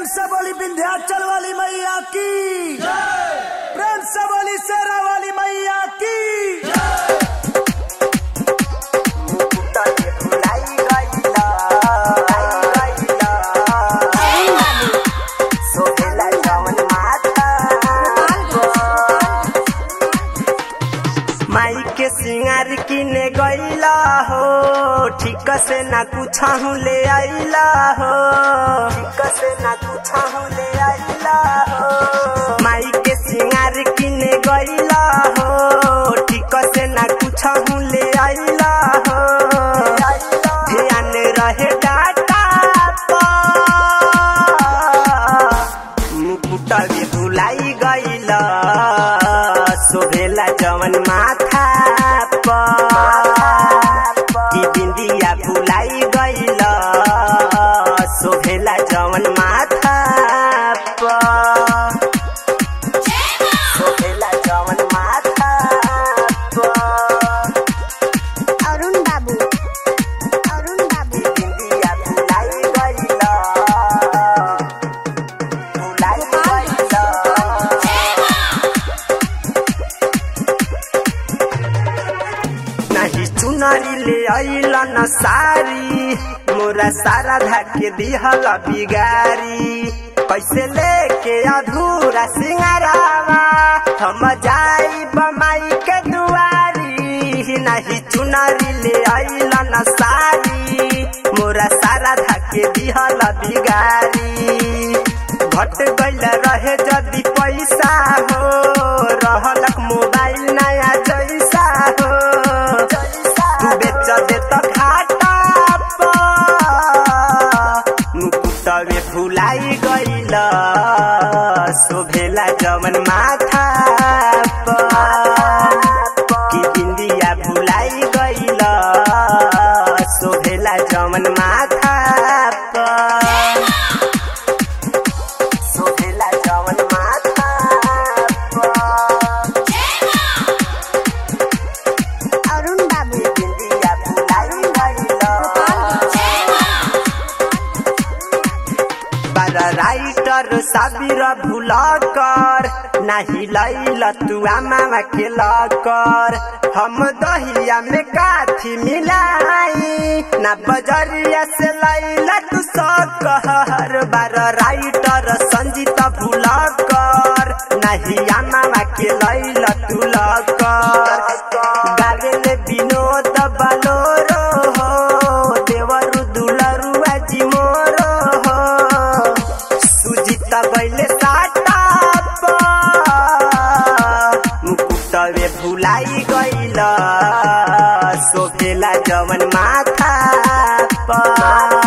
से बोली विंध्याचल वाली मैया की प्रेम से बोली शेरा वाली मैया की माई के सिंगार किने गईला हो ठीक से ना कुछ ले आईला हो ठीक से ना कुछ ले आईला हो माई के सिंगार किने गईला हो ठीक से ना कुछ ले आईला हो ध्यान रहे डाटा मुकुटा भी भुलाई गईला शोभेला जवन माथा की बिंदिया भुलाई गईल शोभेला जवन माथा शोभेला जवन माथा अरुण बाबू अरुण बाबू की बिंदिया भुलाई गईल भुलाई गईल नहीं चुनरी ले अइला न सारी मोरा सारा धाके दिहल बिगारी कैसे लेके अधूरा सिंगारावा हम जाई बमाई के दुआरी नहीं चुनरी ले अइला न सारी मोरा सारा धाके दिहल बिगारी घट गइल रहे जदी पैसा हो रहलक मोबाइल नया जैसा हो बेच दे त घाटा मुकुटवे फुलाई गइल शोभेला जवन माथा की बिंदिया भुलाई गइल शोभेला जवन माथा शोभेला जवन माथा अरुण बाबू बिंदिया भुलाई गइल बारा राइटर साबिर भुलकर नाही लैल तू आमा के लकर हम दहिया में काथी मिलाई ना बजरिया से लैला तू सकहर बार राइटर संजीत भुलकर नाही आमा के लैल तू लकर गावेले विनोद बलोरो हो देवरु दुलरु आजी मोरो हो सुजित गइले साटा मुकुटवे भुलाई गइल शोभेला जवन माथा पर